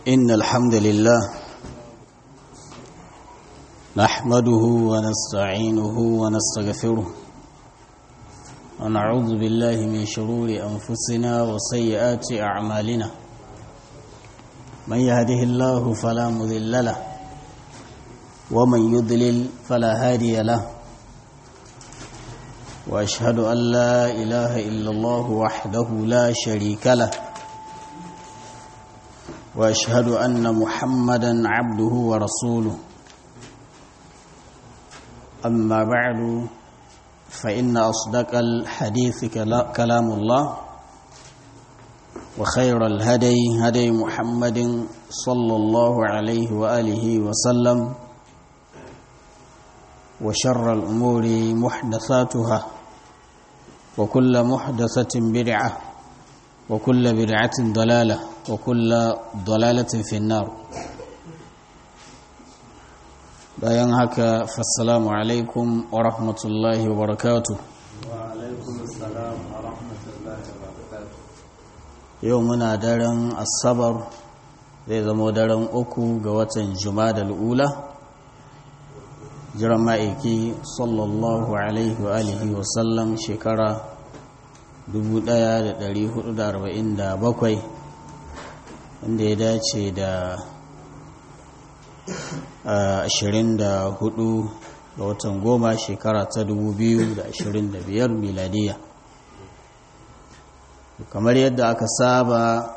إن الحمد لله نحمده ونستعينه ونستغفره ونعوذ بالله من شرور أنفسنا وسيئات أعمالنا من يهده الله فلا مذل له ومن يضلل فلا هادي له وأشهد أن لا إله إلا الله وحده لا شريك له واشهد ان محمدا عبده ورسوله اما بعد فان اصدق الحديث كلام الله وخير الهدي هدي محمد صلى الله عليه واله وسلم وشر الامور محدثاتها وكل محدثه بدعه وكل بدعه ضلاله وكل ضلالة في النار bayan haka fassalamu alaikum wa rahmatullahi wa barakatu yau muna daren asabar zai zama daren uku ga watan da ula jiran ma'aiki sallallahu alaihi wa alihi wasallam shekara 1447 wanda ya dace da 24 ga watan goma shekara ta 2025 miladiya kamar yadda aka saba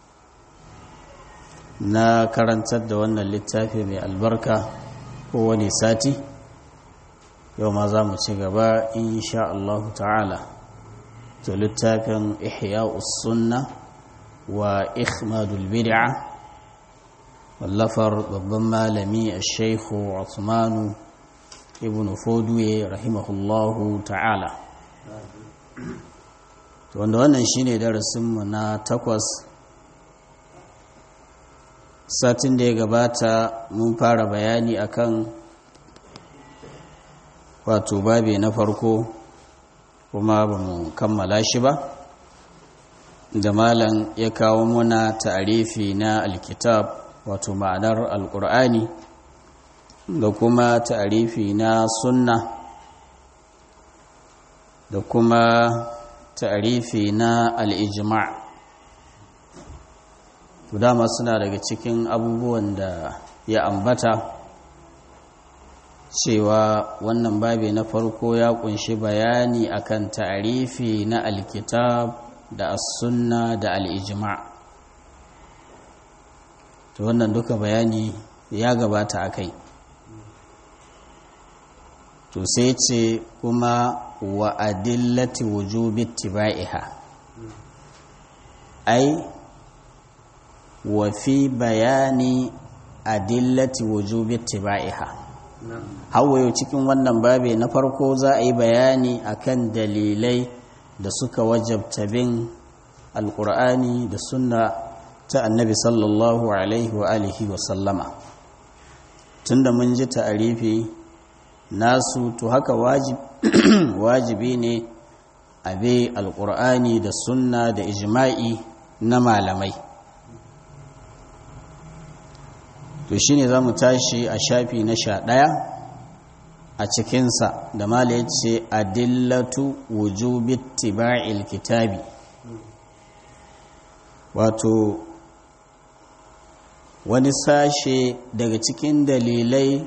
na karantar da wannan littafi mai albarka kowane sati yau ma za mu ci gaba insha Allah ta'ala to littafin ihya sunna wa ikhmadul bid'a wallafar babban malami a shaikhu Uthmanu ibn Foduye rahimahullahu ta'ala wanda wannan shine darasinmu na takwas satin da ya gabata mun fara bayani akan wato babe na farko kuma ba mu kammala shi ba da malam ya kawo muna ta'arifi na alkitab wato ma'anar alkur'ani da kuma ta'arifi na sunna da kuma ta'arifi na al'ijima' dama suna daga cikin abubuwan da ya ambata cewa wannan babi na farko ya kunshi bayani akan ta'arifi na alkitab da as-sunna da al-ijma' to wannan duka bayani ya gabata akai to sai ce kuma wa adillati wujubi ittiba'iha ai wa fi bayani adillati wujubi ittiba'iha hawayo cikin wannan babe na farko za a yi bayani akan dalilai da suka wajabta bin alkur'ani da sunna ta annabi sallallahu alaihi wa alihi wa sallama tunda mun ji ta'arifi nasu to haka wajibi ne a bi alkur'ani da sunna da ijma'i na malamai to shine za mu tashi a shafi na sha ɗaya a cikinsa da mala ya ce adillatu wujubi tiba'il kitabi wato wani sashe daga cikin dalilai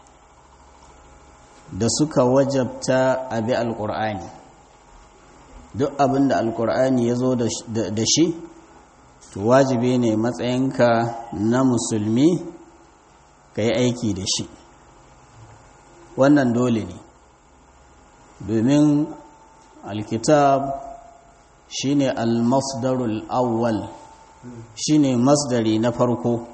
da suka wajabta a bi alƙur'ani duk abin da alƙur'ani ya zo da shi to wajibi ne matsayinka na musulmi ka yi aiki da shi wannan dole ne domin alkitab shine almasdarul awwal shine masdari na farko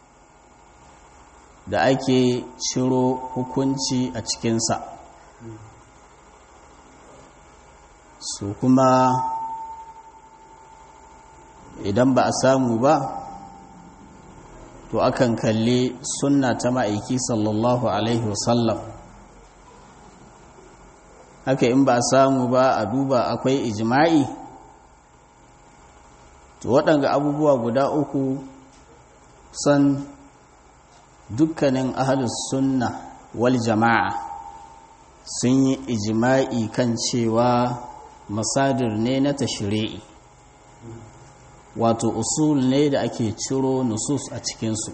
da ake ciro hukunci a cikinsa su kuma idan ba a samu ba to akan kalli sunna ta ma'aiki sallallahu alaihi wasallam haka in ba a samu ba a duba akwai ijma'i to waɗanga abubuwa guda uku san dukkanin ahalus sunna wal jama'a sun yi ijima'i kan cewa masadir ne na tashri'i wato usul ne da ake ciro nusus a cikinsu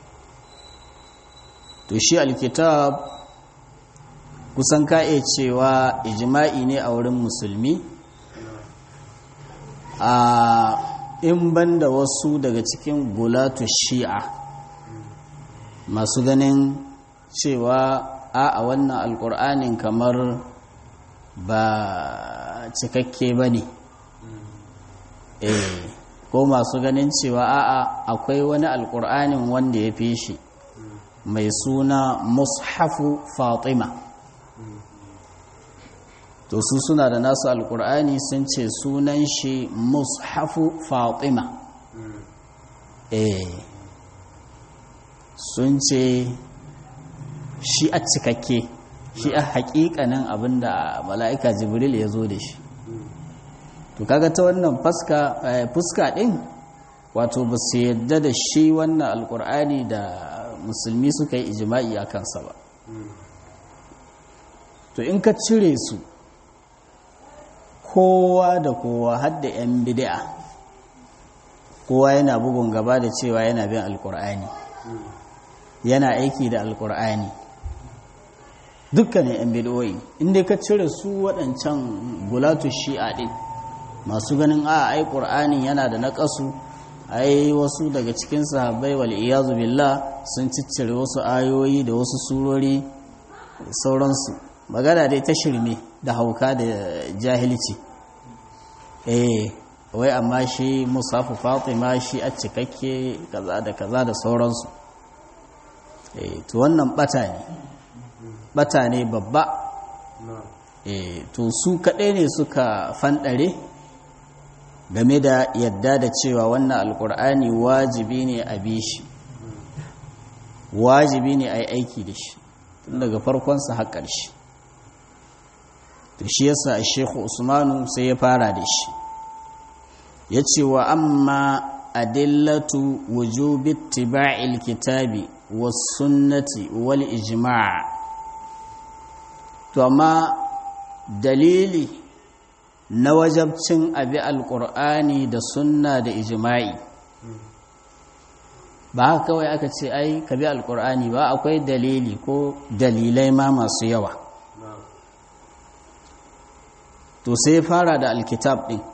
to shi alkitab kusan ka iya cewa ijima'i ne a wurin musulmi a in banda wasu daga cikin gulatu shi'a masu ganin cewa a a wannan alkur'anin kamar ba cikakke ba ne eh ko masu ganin cewa a a akwai wani alkur'anin wanda ya fi shi mai suna mushafu fatima to su suna da nasu alkur'ani sun ce sunan shi mushafu fatima eh sun ce shi a cikakke shi a hakikanin abinda mala'ika jibril ya zo da shi to kaga ta wannan fuska din wato ba su yadda da shi wannan alkur'ani da musulmi suka yi ijima'i a kansa ba to in ka cire su kowa da kowa hadda 'yan bid'a kowa yana bugun gaba da cewa yana bin alkur'ani yana aiki da alkur'ani dukkanin 'yan bid'o'i inda ka cire su waɗancan gulatu shi'a ɗin masu ganin a ai ƙur'anin yana da naƙasu ai wasu daga cikin sahabbai wal iyazu billah sun ciccire wasu ayoyi da wasu surori sauransu magana dai ta shirme da hauka da jahilci eh wai amma shi musafu fatima shi a cikakke kaza da kaza da sauransu eh to wannan bata ne bata ne babba eh to su kaɗai ne suka fanɗare game da yadda da cewa wannan alkur'ani wajibi ne a bi shi wajibi ne a yi aiki da shi tun daga farkonsa har ƙarshe to shi yasa a shekhu usmanu sai ya fara da shi ya ce wa amma adillatu wujubi tiba'il kitabi was sunnati wal ijma' to amma dalili na wajabcin abi alƙur'ani da sunna da ijma'i ba haka kawai aka ce ai ka bi alƙur'ani ba akwai dalili ko dalilai ma masu yawa to sai fara da alkitab ɗin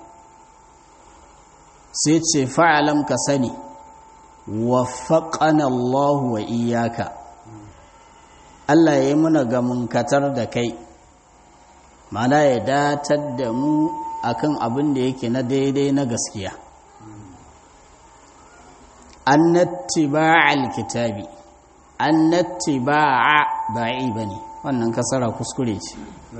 sai ce fa'alam ka sani wafaƙana Allah wa iyaka Allah ya yi muna gamunkatar da kai mana ya datar da mu akan abin da yake na daidai na gaskiya annattiba'a alkitabi annattiba'a ba'i bane wannan kasara kuskure ce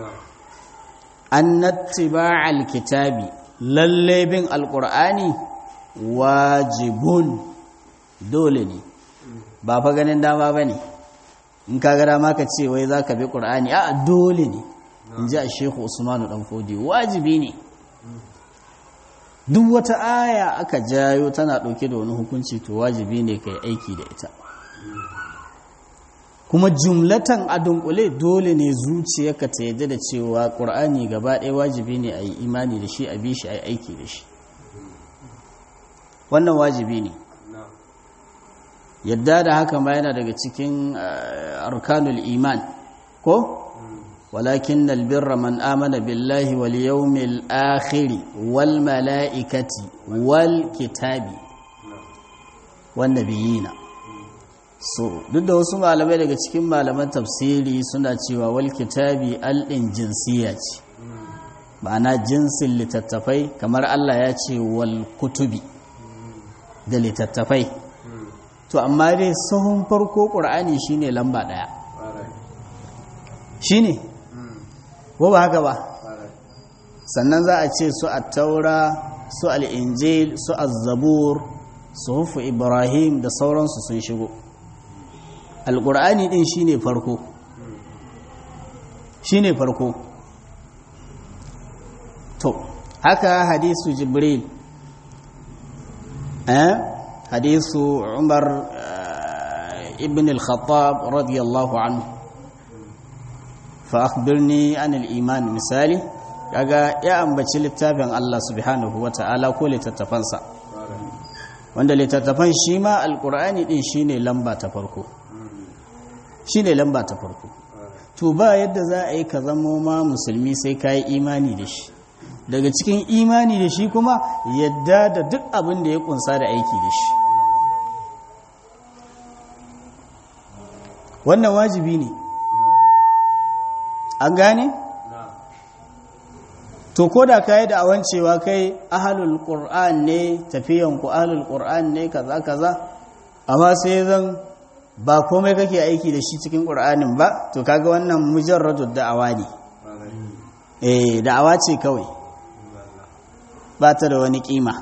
annattiba'a alkitabi lalle bin alqur'ani wajibun dole ne ba fa ganin dama bane in ka ga dama ka ce wai zaka bi qur'ani a dole ne in ji a shehu usmanu dan fodi wajibi ne duk wata aya aka jayo tana ɗauke da wani hukunci to wajibi ne ka yi aiki da ita kuma jumlatan a dunkule dole ne zuciyarka ta yadda da cewa ƙur'ani gaba ɗaya wajibi ne a yi imani da shi a bi shi a yi aiki da shi wannan wajibi ne yadda da haka ma yana daga cikin arkanul iman ko ولكن البر من آمن بالله واليوم الآخر والملائكة والكتاب والنبيين so duk da wasu malamai daga cikin malaman tafsiri suna cewa wal kitabi al'in jinsiya ce ma'ana jinsin littattafai kamar Allah ya ce wal kutubi da littattafai to amma dai sahun farko ƙur'ani shine lamba ɗaya shine ko ba haka ba sannan za a ce su a taura su al'injil su azzabur su hufu ibrahim da sauransu sun shigo alƙur'ani ɗin shi ne farko shi ne farko to haka hadisu jibril eh hadisu umar ibn al-khattab radiyallahu anhu fa akhbirni an al-iman misali kaga ya ambaci littafin Allah subhanahu wata'ala ko littattafansa wanda littattafan shi ma alkur'ani din shine lamba ta farko shine lamba ta farko to ba yadda za a yi ka zamo ma musulmi sai ka yi imani da shi daga cikin imani da shi kuma yadda da duk abin da ya kunsa da aiki da shi wannan wajibi ne an gane? to ko da ka yi da'awan cewa kai ahalul qur'an ne tafiyan ku ahalul qur'an ne kaza kaza amma sai zan ba komai kake aiki da shi cikin qur'anin ba to kaga wannan mujarradu da'awa ne eh da'awa ce kawai ba ta da wani kima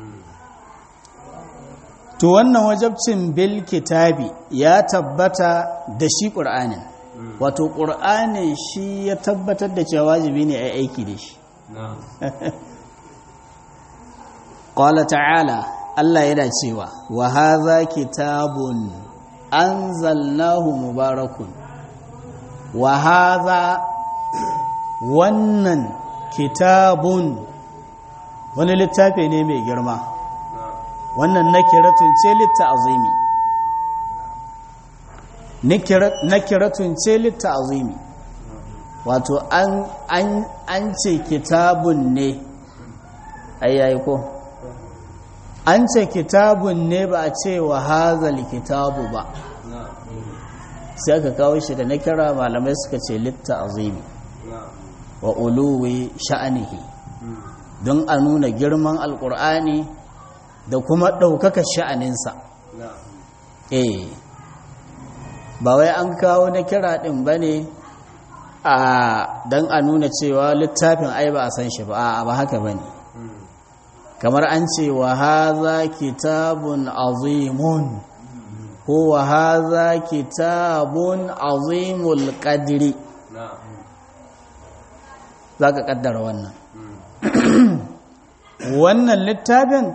to wannan wajabcin bil kitabi ya tabbata da shi qur'anin wato qur'anin shi ya tabbatar da cewa wajibi ne a aiki da shi Ƙwala ta'ala Allah yana cewa wa haza kitabun anzalnahu mubarakun wa haza wannan kitabun wani littafi ne mai girma wannan nakiratun ce litta azimi nakiratun ce litta azimi wato an ce kitabun ne ayyayi ko an ce kitabun ne ba a ce wa hazal kitabu ba sai aka kawo shi da na kira malamai suka ce litta azimi wa uluwi sha'anihi don a nuna girman alkur'ani da kuma ɗaukaka sha'aninsa eh ba wai an kawo na kira ɗin ba ne a don a nuna cewa littafin ai ba a san shi ba a ba haka ba ne kamar an ce wa haza kitabun azimun ko wa haza kitabun azimul qadri za ka kaddara wannan wannan littafin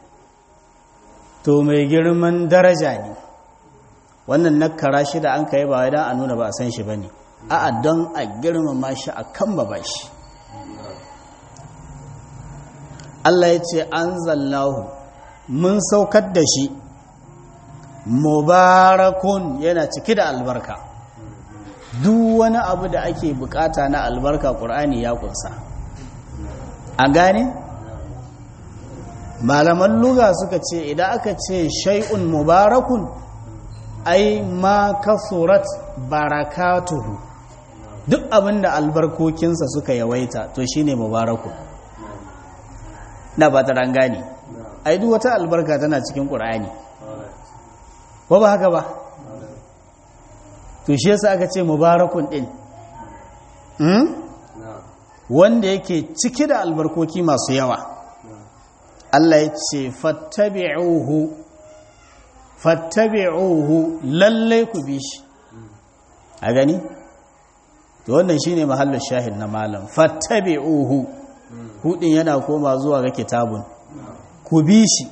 to mai girman daraja ne wannan nakara shi da an kai ba wai don a nuna ba a san shi ba ne a'a don a girmama shi a kan ba shi Allah ya ce an zallahu mun saukar da shi mubarakun yana cike da albarka duk wani abu da ake bukata na albarka ƙur'ani ya kunsa a gane malaman luga suka ce idan aka ce shay'un mubarakun ai ma kasurat barakatuhu duk abin da albarkokinsa suka yawaita to shine mubarakun na ba ta rangane ai duk wata albarka tana cikin ƙur'ani ba ba haka ba to shi yasa aka ce mubarakun din wanda yake cike da albarkoki masu yawa Allah ya ce fattabi'uhu fattabi'uhu lalle ku bi shi a gani to wannan shine mahallin shahid na malam fattabi'uhu hudin yana koma zuwa ga kitabun ku bi shi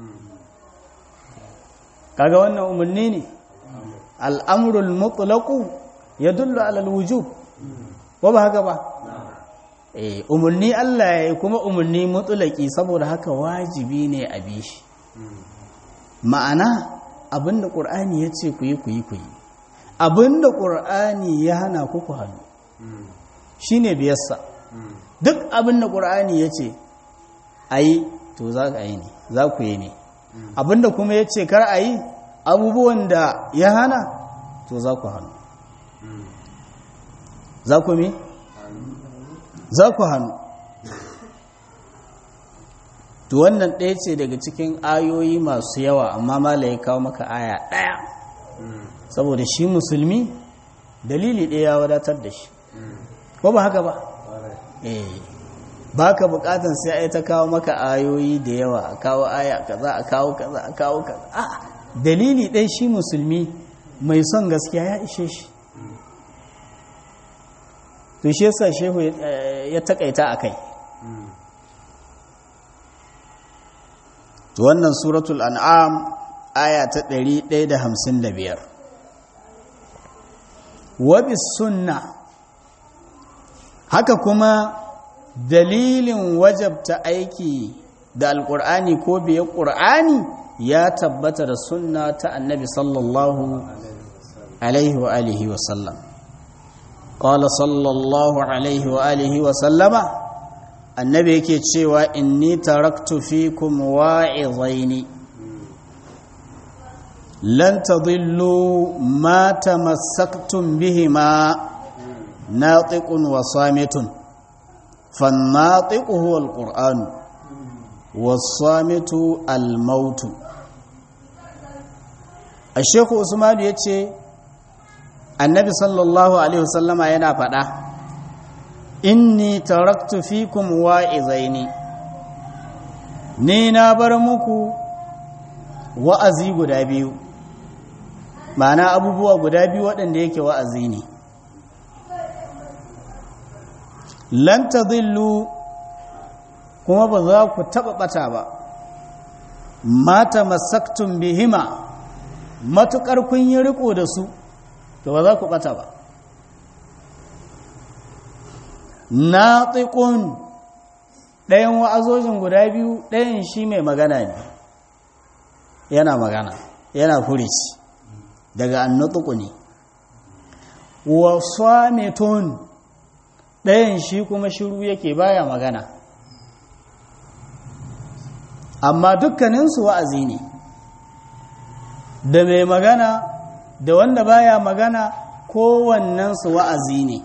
kaga wannan umarni ne al'amrul mutlaqu yadullu ala alwujub ba ba haka ba eh umarni Allah ya kuma umarni mutlaqi saboda haka wajibi ne a bi shi ma'ana abinda qur'ani yace ku yi ku yi ku yi abinda qur'ani ya hana ku ku hannu shine biyarsa duk abinda qur'ani yace ayi to za ka yi ne za ku yi ne abinda kuma yace kar ayi abubuwan da ya hana to za ku hannu za ku me za ku hannu to wannan ɗaya ce daga cikin ayoyi masu yawa amma mala ya kawo maka aya ɗaya saboda shi musulmi dalili ɗaya ya wadatar da shi ko ba haka ba eh ba ka bukatan sai ai ta kawo maka ayoyi da yawa a kawo aya kaza a kawo kaza a kawo kaza a dalili ɗaya shi musulmi mai son gaskiya ya ishe shi to shi yasa shehu ya takaita a kai to wannan suratul an'am aya ta 155 wabis sunna haka kuma dalilin wajabta aiki da alƙur'ani ko biye ƙur'ani ya tabbata da sunna ta annabi sallallahu alaihi wa alihi wa sallam qala sallallahu alaihi wa alihi wa sallama annabi yake cewa inni taraktu fikum wa'izaini lan tadillu ma tamassaktum bihima natiqun wa samitun فالناطق هو القرآن والصامت الموت الشيخ عثمان yace annabi sallallahu alaihi wasallama yana faɗa inni taraktu fikum wa'izaini ni na bar muku wa'azi guda biyu ma'ana abubuwa guda biyu waɗanda yake wa'azi ne lan tadillu kuma ba za ku taɓa ɓata ba mata masaktun bihima matuƙar kun yi riko da su to ba za ku ɓata ba na tsikon ɗayan wa'azojin guda biyu ɗayan shi mai magana ne yana magana yana furici daga annutuku ne wa swametun ɗayan shi kuma shiru yake baya magana amma dukkaninsu wa'azi ne da mai magana da wanda baya magana kowannensu wa'azi ne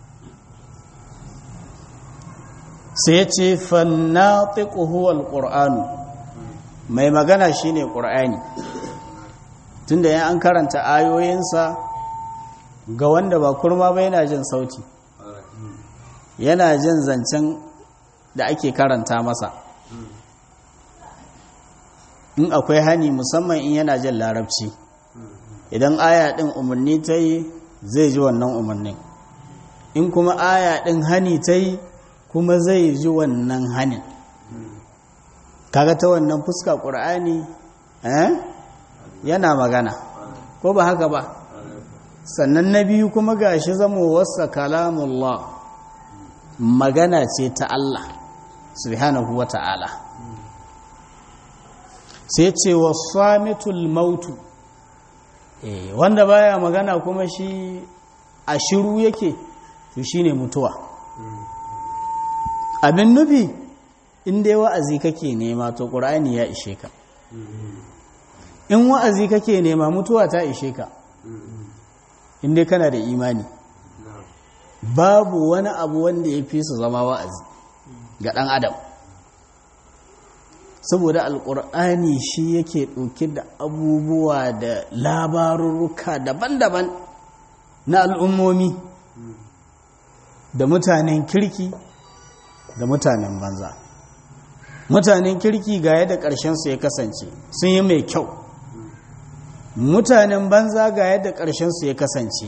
sai ce fannatiƙu huwal ƙur'anu mai magana shine ƙur'ani tunda yan an karanta ayoyinsa ga wanda ba kurma ba yana jin sauti yana jin zancen da ake karanta masa in akwai hani musamman in yana jin larabci idan aya ɗin umarni ta yi zai ji wannan umarnin in kuma aya ɗin hani ta yi kuma zai ji wannan hanin kaga ta wannan fuska ƙur'ani yana magana ko ba haka ba sannan na biyu kuma gashi zama wasa kalamullah magana ce ta Allah subhanahu wa ta'ala sai ce wa samitul mautu wanda baya magana kuma shi a shiru yake to shine mutuwa abin nufi in dai wa'azi kake nema to ƙur'ani ya ishe ka in wa'azi kake nema mutuwa ta ishe ka in dai kana da imani babu wani abu wanda ya fi su zama wa'azi ga ɗan adam saboda alƙur'ani shi yake ɗauke da abubuwa da labarurruka daban-daban na al'ummomi da mutanen kirki da mutanen banza mutanen kirki ga yadda ƙarshensu ya kasance sun yi mai kyau mutanen banza ga yadda ƙarshensu ya kasance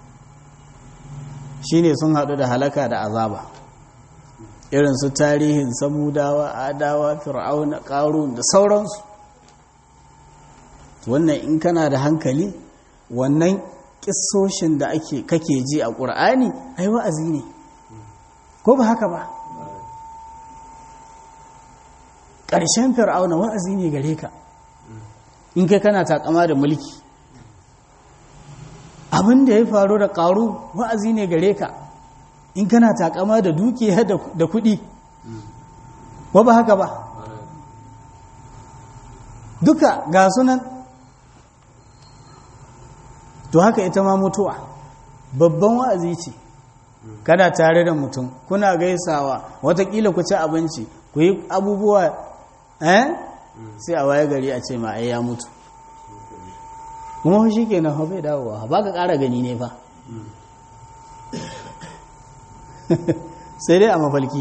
shine sun haɗu da halaka da azaba irin su tarihin samudawa adawa fir'auna ƙarun da sauransu wannan in kana da hankali wannan ƙisoshin da ake kake ji a ƙur'ani ai wa'azi ne ko ba haka ba ƙarshen fir'auna wa'azi ne gare ka in kai kana takama da mulki abin da ya faru da ƙaru wa'azi ne gare ka in kana takama da dukiya da kuɗi ko ba haka ba duka ga sunan to haka ita ma mutuwa babban wa'azi ce kada tare da mutum kuna gaisawa watakila ku ci abinci ku yi abubuwa eh sai a waye gari a ce ma ai ya mutu kuma shi ke nan bai dawowa ba ka ƙara gani ne fa sai dai a mafalki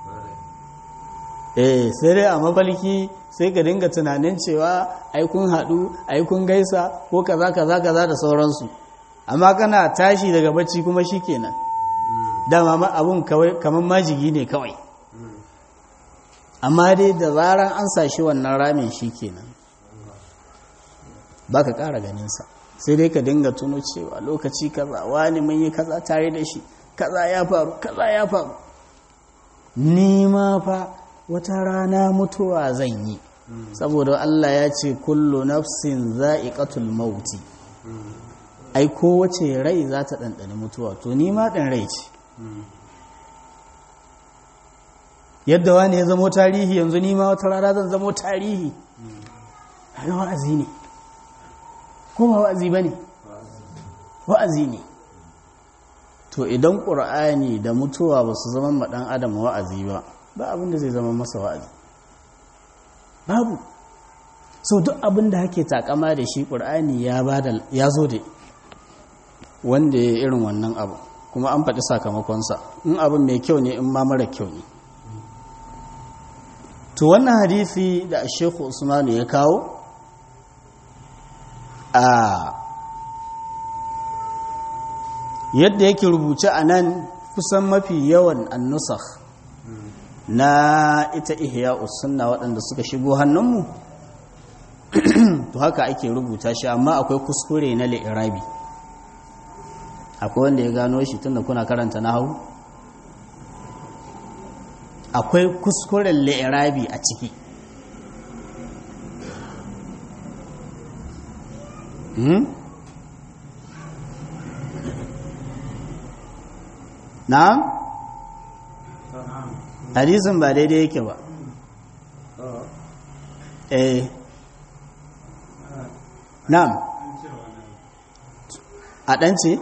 eh sai dai a mafalki sai ka dinga tunanin cewa ai kun haɗu ai kun gaisa ko kaza kaza kaza da sauransu amma kana tashi daga bacci kuma shi kenan dama abun kamar majigi ne kawai amma dai da zaran an sashi wannan ramin shi kenan ba ka ƙara ganinsa sai dai ka dinga tuno cewa lokaci kaza wani mun yi kaza tare da shi kaza ya faru kaza ya faru ni ma fa wata rana mutuwa zan yi saboda Allah ya ce kullu nafsin za'iqatul mauti ai kowace rai za ta ɗanɗani mutuwa to ni ma ɗan rai ce yadda wani ya zamo tarihi yanzu ni ma wata rana zan zamo tarihi haka wa'azi ne ko ba wa'azi ba ne wa'azi ne to idan ƙur'ani da mutuwa ba su zama ma ɗan adam wa'azi ba ba abin da zai zama masa wa'azi babu so duk abin da hake takama da shi ƙur'ani ya zo da wanda ya irin wannan abu kuma an faɗi sakamakonsa in abin mai kyau ne in ma mara kyau ne to wannan hadisi da shekhu usmanu ya kawo a yadda yake rubuce a nan kusan mafi yawan annusakh na ita ihya sunna waɗanda suka shigo hannunmu to haka ake rubuta shi amma akwai kuskure na li'irabi akwai wanda ya gano shi tunda kuna karanta nahawu akwai kuskuren li'irabi a ciki hmm? na'am hadisin ba daidai yake ba eh na'am a ɗance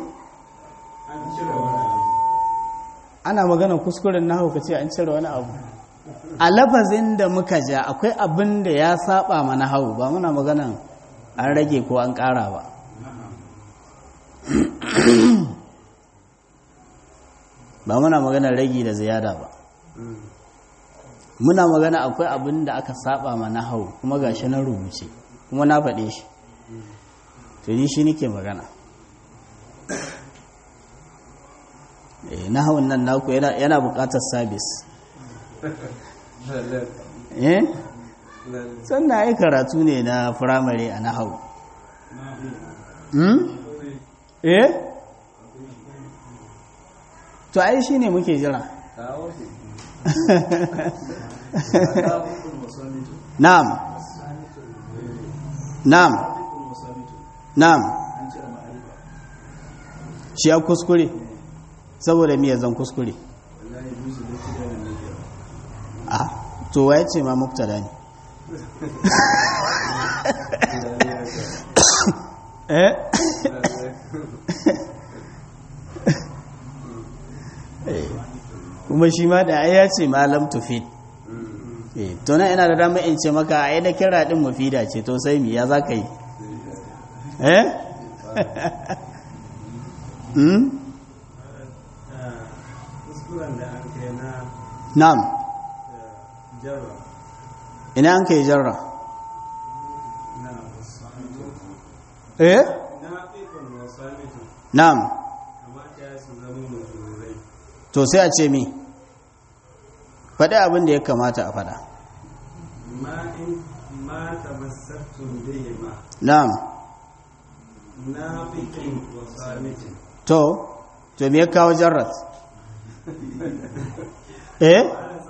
ana magana kuskuren na hauka ce an cire wani abu a lafazin da muka ja akwai abin da ya saba mana hau ba muna magana an rage ko an ƙara ba ba muna magana ragi da ziyada ba muna magana akwai abin da aka saba ma na hau kuma gashi na rubuce kuma na faɗe shi to ni shi nake magana na hawan nan naku yana buƙatar sabis eh sannan ai karatu ne na firamare a na hau eh to ai shi ne muke jira na'am na'am na'am shi ya kuskure saboda miya zan kuskure a to waye ce ma muktada ne eh kuma shi ma da ya ce malam tufid to na ina da dama in ce maka ai da kira din mufida ce to sai mi ya za ka yi eh hmm na'am ina an kai jarra eh na'am to sai a ce mi faɗi abin da ya kamata a faɗa na'am to to me ya kawo jarrat eh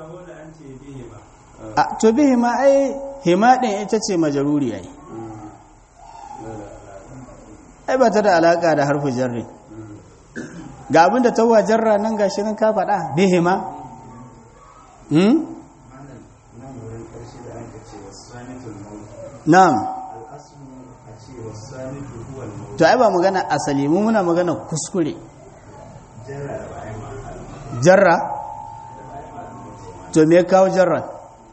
a to bihi ma ai hima din ita ce majaruri ai ai ba ta da alaka da harfu jarri ga abin da tawa jarra nan gashi nan ka faɗa bihi ma hmm na'am to ai ba magana asali mu muna magana kuskure jarra to me kawo jarra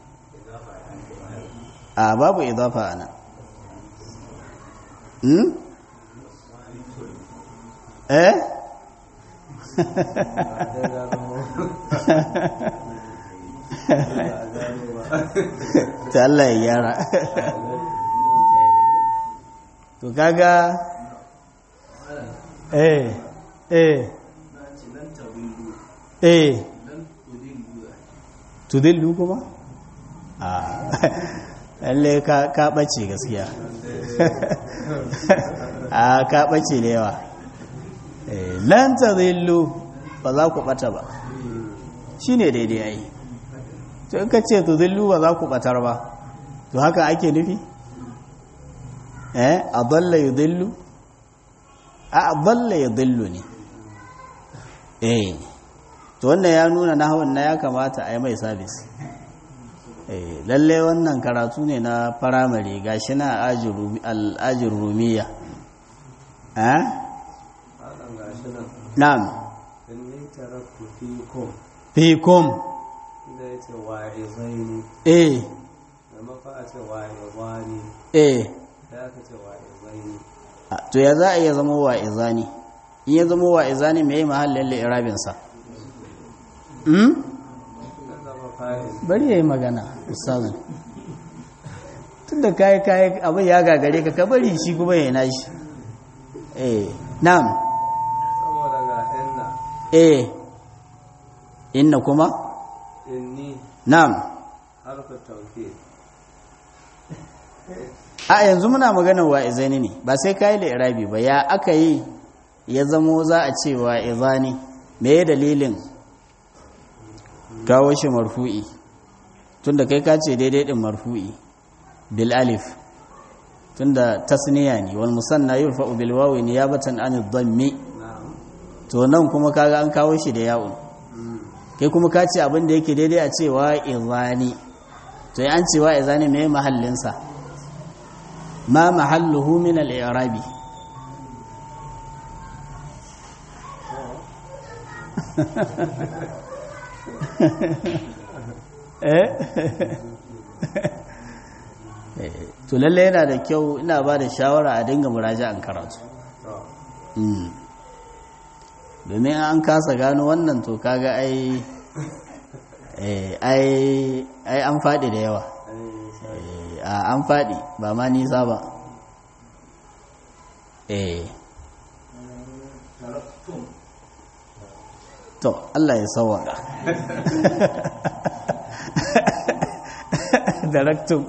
a babu idafa ana hmm eh ta Allah ya gyara to kaga eh eh eh tudillu kuma a lalle ka ɓace gaskiya a ka ɓace da yawa lan ta zillu ba za ku ɓata ba shi ne daidai ai to in ka ce to zillu ba za ku ɓatar ba to haka ake nufi eh a balla yi zillu a balla yi zillu ne eh to wannan ya nuna na hawan na ya kamata a yi mai sabis lalle wannan karatu ne na firamare gashi na al'ajin rumiya na'am fikum eh eh to ya za a iya zama wa izani in ya zama wa izani mai mahallin la'irabinsa bari ya yi magana ustazin tun da kayi kayi abin ya gagare ka bari shi kuma ya nashi eh nam saboda ga inna eh inna kuma inni nam harfa tauhid a yanzu muna maganar wa izani ne ba sai kayi da irabi ba ya aka yi ya zamo za a ce wa izani me ya dalilin kawo shi marfu'i tunda kai ka ce daidai din marfu'i bil alif tunda tasniya ne wal musanna yurfa'u bil wawi niyabatan an dhammi na'am to nan kuma kaga an kawo shi da ya'un kai kuma ka ce abin da yake daidai a cewa izani to an cewa izani me mahallin sa ma mahalluhu min al-i'rabi to lalle yana da kyau ina ba da shawara a dinga muraja'an karatu to domin an kasa gano wannan to kaga ai ai ai an faɗi da yawa ai a an faɗi ba ma nisa ba eh to Allah ya sawaka daraktum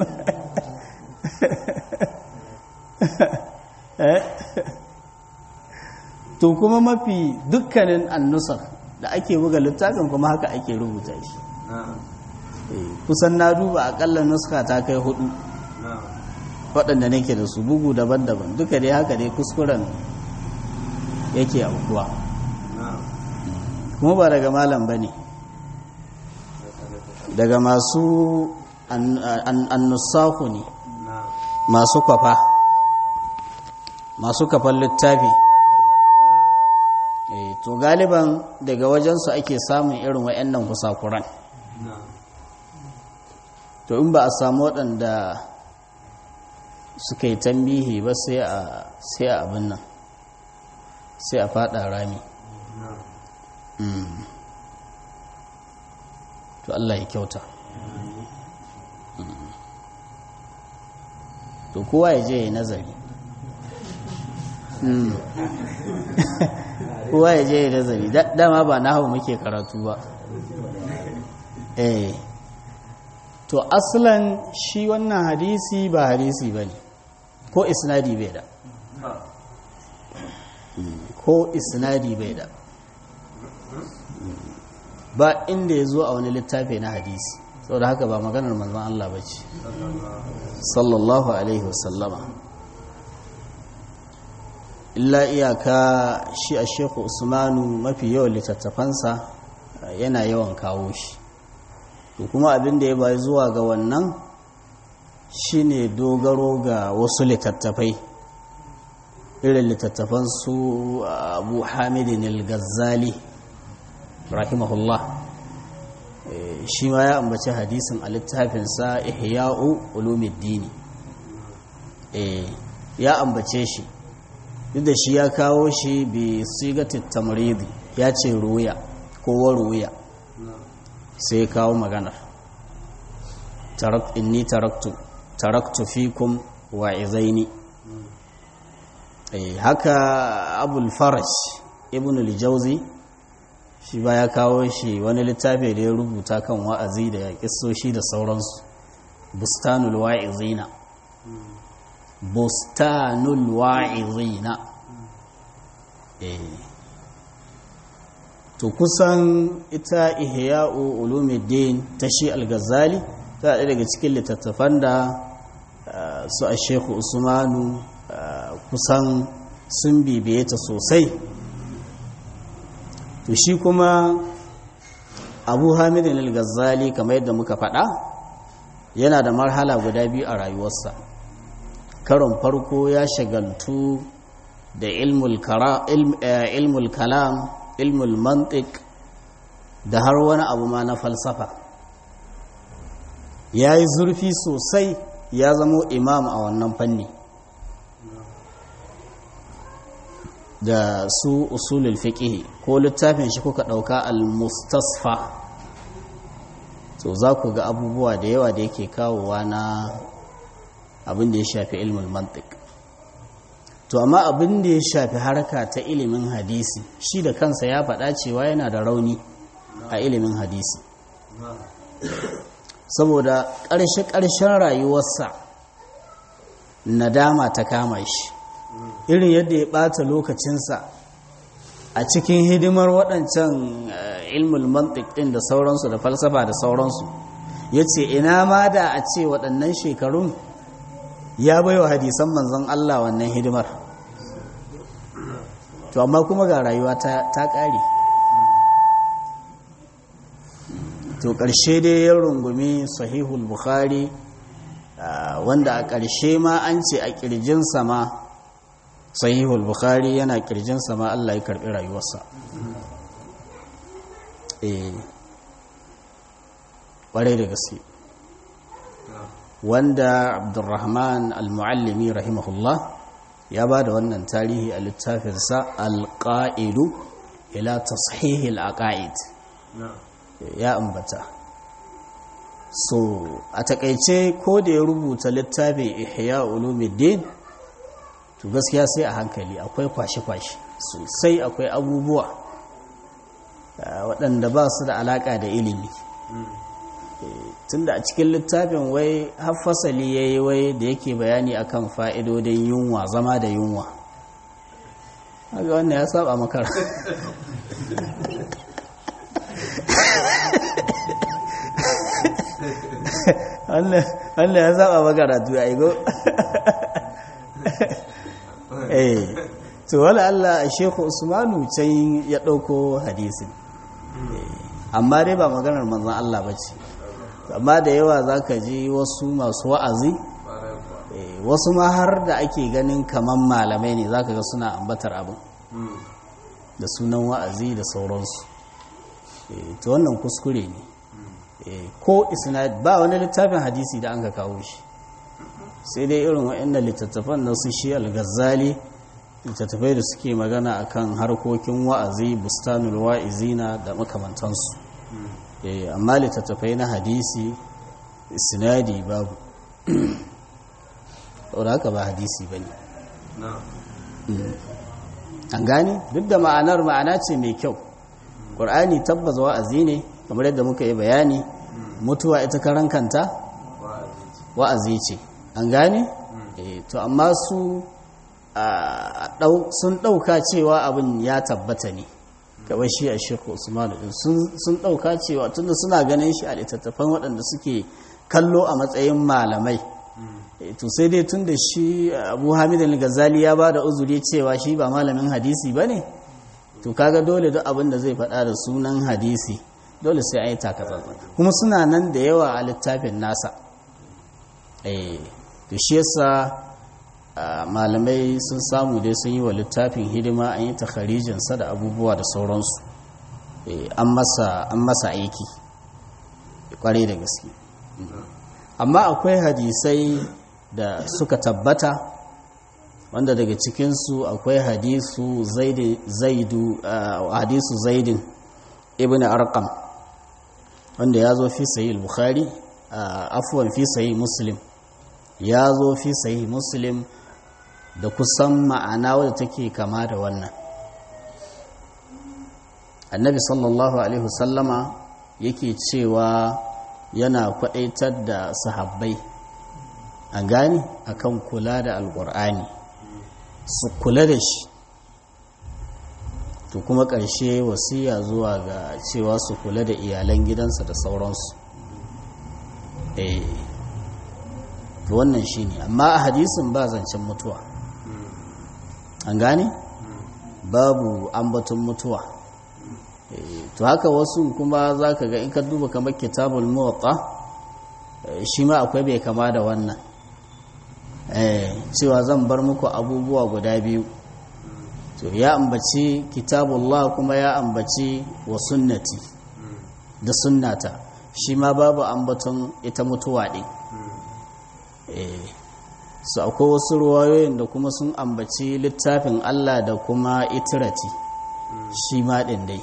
eh to kuma mafi dukkanin annusar da ake buga littafin kuma haka ake rubuta shi na'am Eh, kusan na duba akalla nuska ta kai hudu na'am waɗanda nake da su bugu daban-daban duka dai haka dai kuskuren yake aukuwa na'am kuma ba daga malam ba ne daga masu an- an- annusaku ne na'am masu kwafa masu kafan littafi Eh, to galiban daga wajensu ake samun irin wa'annan kusakuran na'am to in ba a samu waɗanda suka yi tambihi ba sai a sai a abin nan sai a fada rami na'am Mm. to Allah ya kyauta Mm. to kowa ya je ya yi nazari Mm. kowa ya je ya yi nazari Da- dama ba na hau muke karatu ba eh to aslan shi wannan hadisi ba hadisi ba ne ko isnadi bai da ha ko isnadi bai da ba inda ya zo a wani littafi na hadisi saboda haka ba maganar manzon Allah ba ce sallallahu alaihi wasallama illa iyaka shi a shekhu usmanu mafi yawan littattafansa eh, yana yawan kawo shi to kuma abin da ya bayi zuwa ga wannan shine dogaro ga wasu littattafai irin littattafan su abu hamidin al-ghazali rahimahullah Eh, shi ma ya ambaci hadisin a littafinsa ihya'u ulumiddini Eh, ya ambace shi duk da shi ya kawo shi bi sigatit tamridi ya ce ruya ko waruya na'am sai ya kawo maganar Tarak- inni taraktu taraktu fikum wa'izaini eh haka abul faraj ibn al-jawzi shi ba ya kawo shi wani littafi da ya rubuta kan wa'azi da kissoshi da sauransu bustanul wa'izina bustanul wa'izina eh to kusan ita ihya'u ulumuddin ta shi al-ghazali ta ɗaya daga cikin littattafan da su a shehu usmanu kusan sun bibiye ta sosai to shi kuma abu hamidin al-ghazali kamar yadda muka faɗa yana da marhala guda biyu a rayuwarsa karon farko ya shagaltu da ilmul kalam ilmul mantik da har wani abu ma na falsafa ya yi zurfi sosai ya zamo imam a wannan fanni da su usulul fiqh ko littafin shi kuka dauka al-mustasfa to za ku ga abubuwa da yawa da yake kawowa na abin da ya shafi ilmul mantiq to amma abin da ya shafi harka ta ilimin hadisi shi da kansa ya faɗa cewa yana da rauni a ilimin hadisi saboda ƙarshe-ƙarshen rayuwarsa nadama ta kama shi irin yadda ya ɓata lokacinsa a cikin hidimar waɗancan ilmul mantik ɗin da sauransu da falsafa da sauransu ya ce ina ma da a ce waɗannan shekarun ya bai wa hadisan manzon Allah wannan hidimar to amma kuma ga rayuwa ta ƙare to ƙarshe dai ya rungumi sahihul bukhari wanda a ƙarshe ma an ce a ƙirjinsa ma sahihul bukhari yana ƙirjinsa ma Allah ya karɓi rayuwarsa eh ƙwarai da gaske wanda abdurrahman al-muallimi rahimahullah ya ba da wannan tarihi a littafinsa al-qa'idu ila tashihil aqaid ya ambata so a takaice ko da ya rubuta littafin ihya ulumuddin to gaskiya sai a hankali akwai kwashe-kwashe sosai akwai abubuwa waɗanda ba su da alaƙa da ilimi tunda a cikin littafin wai haffasali ya yi wai da yake bayani akan fa'idodin yunwa zama da yunwa haka wannan ya saba makara wannan ya saba makaratu ya igo eh to wala Allah a shekhu usmanu can ya ɗauko hadisin amma dai ba maganar manzan Allah ba ce amma da yawa za ka ji wasu masu wa'azi wasu ma har da ake ganin kaman malamai ne za ka ga suna ambatar abin da sunan wa'azi da sauransu ta wannan kuskure ne ko isnad ba wani littafin hadisi da an ka kawo shi sai dai irin waɗannan littattafan na su shi al-ghazali littattafai da suke magana akan harkokin wa'azi bustanul wa'izina da makamantansu amma littattafai na hadisi sinadi babu ɗaura haka ba hadisi ba ne an gani duk da ma'anar ma'ana ce mai kyau ƙur'ani tabbas wa'azi ne kamar yadda muka yi bayani mutuwa ita karan kanta wa'azi ce an gane to amma su sun ɗauka cewa abin ya tabbata ne gaba shi a shekhu usmanu sun ɗauka cewa tunda suna ganin shi a littattafan waɗanda suke kallo a matsayin malamai to sai dai tun da shi abu hamid al-ghazali ya ba da uzuri cewa shi ba malamin hadisi ba ne to kaga dole duk abin da zai faɗa da sunan hadisi dole sai an yi takatsantsan kuma suna nan da yawa a littafin nasa to shi yasa malamai sun samu dai sun yi wa littafin hidima an yi takharijinsa da abubuwa da sauransu an masa aiki kwarai da gaske amma akwai hadisai da suka tabbata wanda daga cikinsu akwai hadisu zaidu hadisu zaidin ibn arqam wanda ya zo fi sayi bukhari afuwan fi sayi muslim ya zo fi sayi muslim da kusan ma'ana wadda take kama da wannan annabi sallallahu alaihi wasallama yake cewa yana kwadaitar da sahabbai an gane akan kula da alkur'ani su kula da shi to kuma ƙarshe wasiya zuwa ga cewa su kula da iyalan gidansa da sauransu eh to wannan shine amma a hadisin ba zancen mutuwa an gane babu ambaton mutuwa to haka wasu kuma za ka ga in ka duba kamar kitabul muwatta shi ma akwai bai kama da wannan cewa zan bar muku abubuwa guda biyu to ya ambaci kitabullah kuma ya ambaci wa sunnati da sunnata shi ma babu ambaton ita mutuwa ɗin su akwai wasu ruwayoyin da kuma sun ambaci littafin Allah da kuma itirati shi ma ɗin dai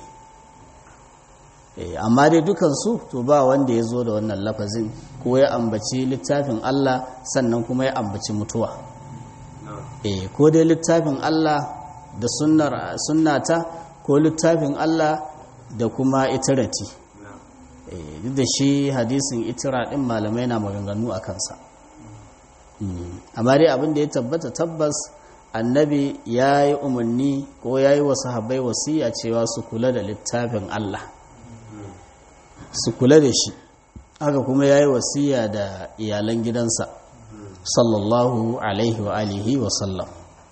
amma dai dukansu to ba wanda ya zo da wannan lafazin ko ya ambaci littafin Allah sannan kuma ya ambaci mutuwa ko dai littafin Allah da sunnata ko littafin Allah da kuma itirati duk da shi hadisin itira ɗin malamai na maganganu a kansa amma dai abin da ya tabbata tabbas annabi ya yi umarni ko ya yi wasu habai wasiya cewa su kula da littafin Allah su kula da shi haka kuma ya yi wasiya da iyalan gidansa sallallahu alaihi wa alihi wa sallam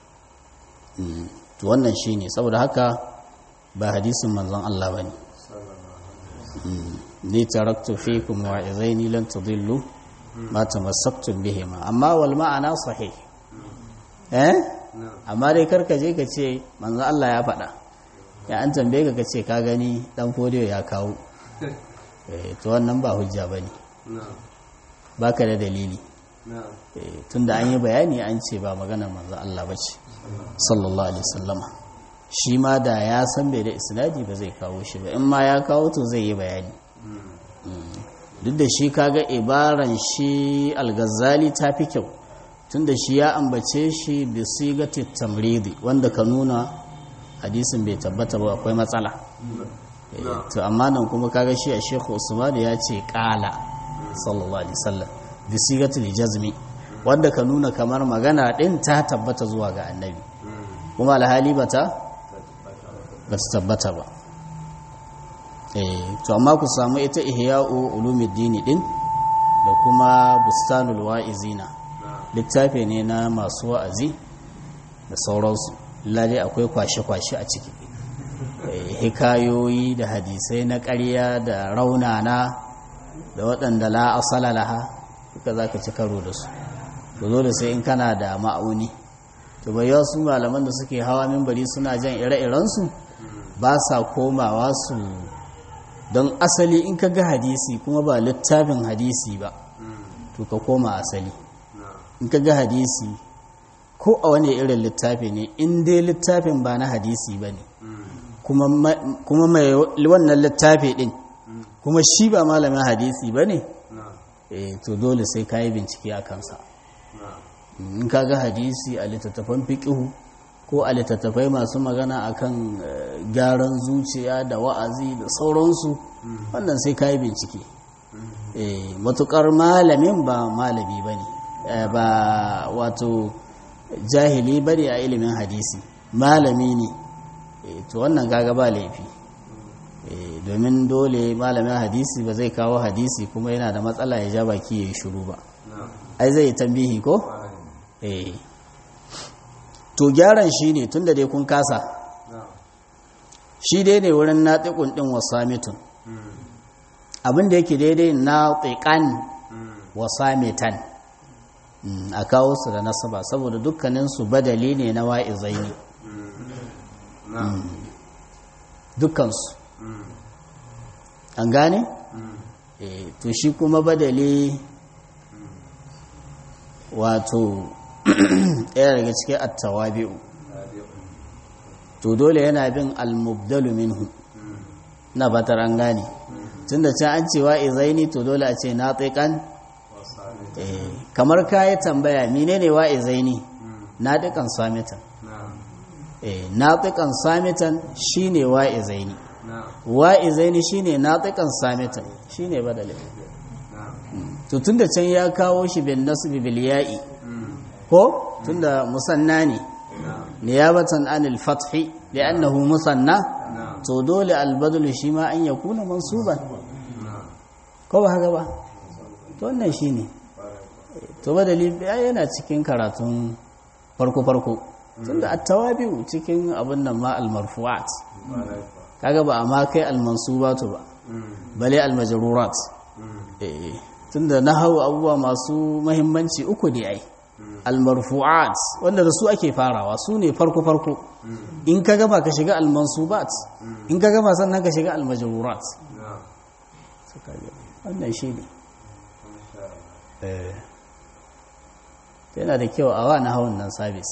to wannan shi ne saboda haka ba hadisin manzon Allah ba ne ni taraktu fikum wa'izaini lan tudillu ma tamassaktum bihima amma wal ma'ana sahih eh amma dai karka je ka ce manzo Allah ya faɗa ya an tambaye ka kace ka gani dan fodiyo ya kawo eh to wannan ba hujja bane baka da dalili eh tunda an yi bayani an ce ba maganar manzo Allah bace sallallahu alaihi wasallama shi ma da ya san bai da isnadi ba zai kawo shi ba in ma ya kawo to zai yi bayani duk da shi kaga ibaran shi al-ghazali ta fi kyau tunda shi ya ambace shi bi sigati tamridi wanda ka nuna hadisin bai tabbata ba akwai matsala to amma nan kuma kaga shi a Sheikh Usman ya ce qala sallallahu alaihi wasallam bi sigati jazmi wanda ka nuna kamar magana din ta tabbata zuwa ga annabi kuma alhali bata ba ta tabbata ba to amma ku samu ita ihya'u ulumuddin din da kuma bustanul wa'izina littafi ne na masu wa'azi da sauransu lalle akwai kwashe-kwashe a ciki hikayoyi da hadisai na ƙarya da raunana da waɗanda la asala laha duka za ka ci karo da su to zo da sai in kana da ma'auni to bai su malaman da suke hawa mimbari suna jan ire-irensu ba sa komawa su don asali in ka ga hadisi kuma ba littafin hadisi ba to ka koma asali in ka ga hadisi ko a wani irin littafi ne in dai littafin ba na hadisi ba ne kuma mai wannan littafi din kuma shi ba malamin hadisi ba ne to dole sai ka yi bincike a kansa in ka ga hadisi a littattafan fiƙihu ko a littattafai masu magana akan gyaran zuciya da wa'azi da sauransu wannan sai ka yi bincike matukar malamin ba malami ba ne ba wato jahili ba ne a ilimin hadisi malami ne to wannan gaga ba laifi domin dole malamin hadisi ba zai kawo hadisi kuma yana da matsala ya ja baki ya yi shuru ba ai zai tambihi ko? eh to gyaran shi ne tun da dai kun kasa shi dai ne wurin naɗiƙun ɗin wasamitun abinda yake daidai naɗiƙan wasamitan a kawo su da nasaba saboda dukkaninsu badali ne na wa'izai ne dukkansu an gane? to shi kuma badali wato ɗaya daga cikin attawabi'u to dole yana bin almubdalu minhu na batar an gane tun da can an ce wa'izaini to dole a ce na tsikan kamar ka yi tambaya mine ne wa'izaini na ɗikan samitan na tsikan samitan shi ne wa'izaini wa'izaini shi ne na tsikan samitan shi ne badalin to tunda can ya kawo shi bin nasbi bil ya'i ko tunda musanna ne niyabatan anil fathi li'annahu musanna to dole albadlu shi ma an yakuna mansuban ko ba haka ba to wannan shine to badali yana cikin karatun farko farko tunda at-tawabi'u cikin abin nan ma al-marfu'at kaga ba amma kai al-mansubatu ba bale al-majrurat eh tunda nahawu abubuwa masu muhimmanci uku ne ai al-marfu'at wanda da su ake farawa su ne farko farko in ka gama ka shiga al-mansubat in ka gama sannan ka shiga al-majrurat wannan shi ne yana da kyau a wa na hawan nan sabis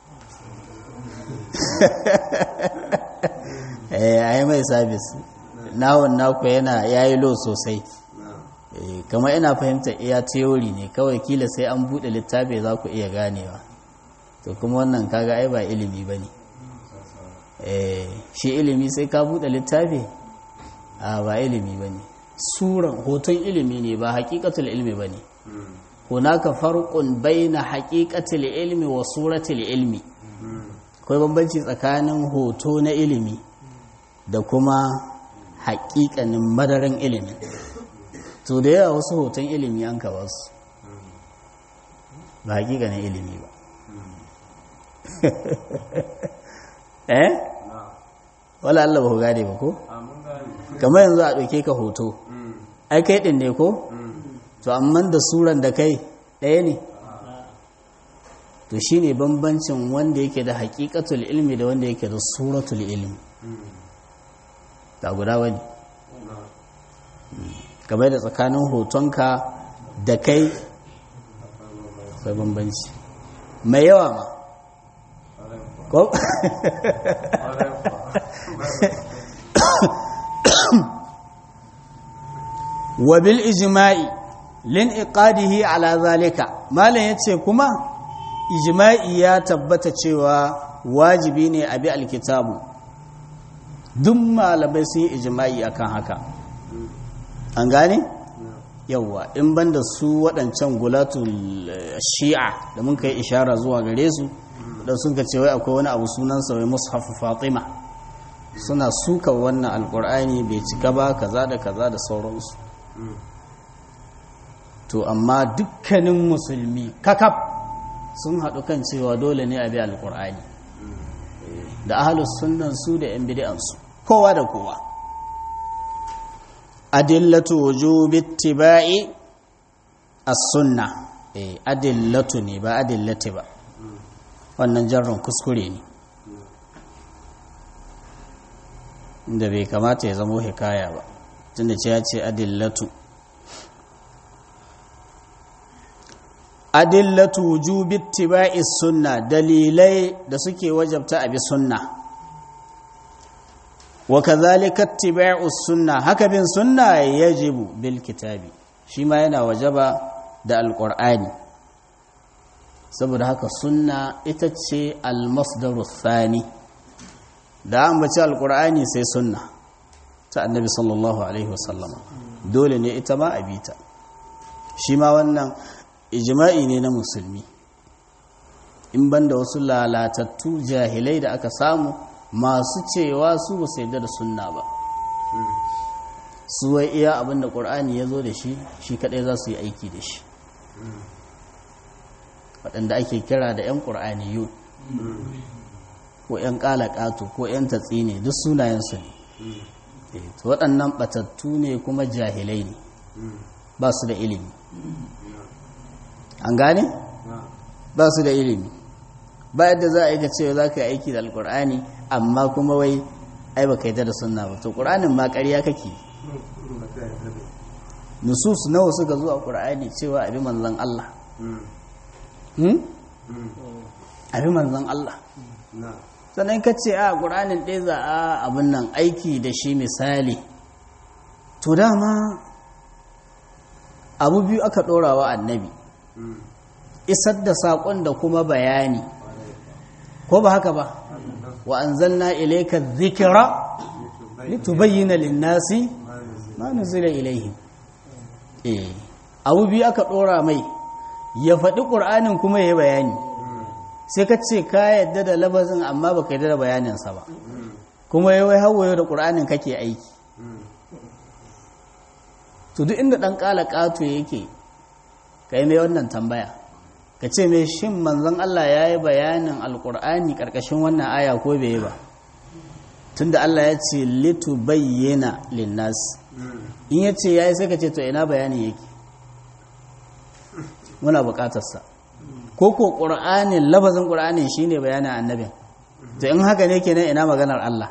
a yi mai sabis na hawan naku yana ya yi lo sosai kamar ina fahimta iya teori ne kawai kila sai an buɗe littafi za ku iya ganewa to kuma wannan kaga ai ba ilimi ba ne shi ilimi sai ka buɗe littafi a ba ilimi ba ne suran hoton ilimi ne ba hakikatul ilmi ba ne hunaka farqun baina haqiqatil ilmi wa suratil ilmi akwai bambanci tsakanin hoto na ilimi da kuma haƙiƙanin madaran ilimi to da yawa wasu hoton ilimi an ka basu ba haƙiƙanin ilimi ba eh wala Allah ba ku gane ba ko kamar yanzu a ɗauke ka hoto ai kai ɗin ne ko to amma da suran da kai ɗaya ne to shi ne bambancin wanda yake da haƙiƙatul ilmi da wanda yake da suratul ilmi ta guda wani game da tsakanin hotonka da kai akwai bambanci mai yawa ma ko wa bil ijma'i lin iqadihi ala zalika malam yace kuma ijma'i ya tabbata cewa wajibi ne a bi alkitabu duk malamai sun yi ijma'i akan haka an gane yawwa in banda su waɗancan gulatul shi'a da mun kai ishara zuwa gare su da sun ka ce wai akwai wani abu sunansa wai mushafu fatima suna suka wannan alkur'ani bai cika ba kaza da kaza da sauransu to amma dukkanin musulmi kakaf sun haɗu kan cewa dole ne a bi alkur'ani da ahalus sunnan su da yan bid'ansu kowa da kowa adillatu wujubi ittiba'i as-sunna eh adillatu ne ba adillati ba wannan jarron kuskure ne inda bai kamata ya zamo hikaya ba tunda ce ya ce adillatu adillatu wujubi ittiba'i sunna dalilai da suke wajabta abi sunna wa kadhalika ittiba'u sunna haka bin sunna yajibu bil kitabi shi ma yana wajaba da alqur'ani saboda haka sunna ita ce almasdaru thani da an bace alqur'ani sai sunna ta annabi sallallahu alaihi wasallam dole ne ita ma a bita shi ma wannan ijma'i ne na musulmi in banda wasu lalatattu jahilai da aka samu masu cewa su ba su yadda da sunna ba su wai iya abinda ƙur'ani ya zo da shi shi kaɗai za su yi aiki da shi waɗanda ake kira da 'yan ƙur'ani yun ko 'yan ƙalaƙato ko 'yan tatsi ne duk sunayensu ne waɗannan ɓatattu ne kuma jahilai ne ba su da ilimi an gane? ba su da ilimi ba yadda za a yi ka cewa za ka yi aiki da alkur'ani amma kuma wai ai ba ka yi da sunna ba to ƙur'anin ma ƙarya kake nusus nawa suka zo a ƙur'ani cewa abi manzan Allah abi manzan Allah sannan ka ce a ƙur'anin ɗaya za a abin nan aiki da shi misali to dama abu biyu aka ɗorawa annabi isar da saƙon da kuma bayani ko ba haka ba wa an zanna ilaika zikira litubayyana linnasi ma nuzila ilaihim eh abu biyu aka ɗora mai ya faɗi ƙur'anin kuma ya yi bayani sai ka ce ka yadda da labazin amma baka yadda da bayaninsa ba kuma ya wai hawaye da ƙur'anin kake aiki to duk inda ɗan ƙala ƙato yake ka yi mai wannan tambaya ka ce mai shin manzon Allah ya yi bayanin alƙur'ani ƙarƙashin wannan aya ko bai yi ba tunda Allah ya ce litu bayyana linnas in ya ce ya yi sai ka ce to ina bayanin yake muna buƙatarsa ko ko ƙur'anin lafazin ƙur'anin shi ne bayanin annabin to in haka ne kenan ina maganar Allah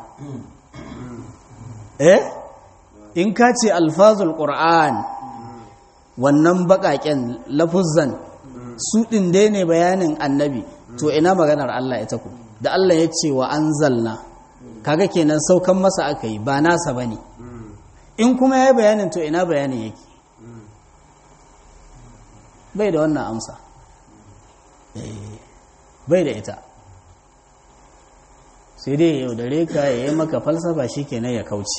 eh in ka ce alfazul ƙur'an wannan baƙaƙen lafuzan su ɗin dai ne bayanin annabi to ina maganar Allah ita ku da Allah ya ce wa an zalna kaga kenan saukan masa aka yi ba nasa ba ne in kuma ya yi bayanin to ina bayanin yake bai da wannan amsa bai da ita sai dai ya yaudare ka ya yi maka falsafa shi kenan ya kauce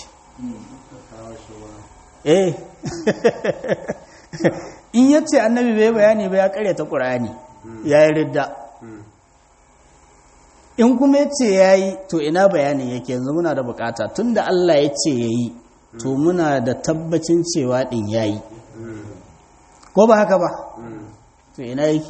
eh in ya ce annabi bai bayani ba ya karyata ƙur'ani ya yi ridda in kuma ya ce ya yi to ina bayanin yake yanzu muna da bukata tun da Allah ya ce ya yi to muna da tabbacin cewa ɗin ya yi ko ba haka ba to ina yake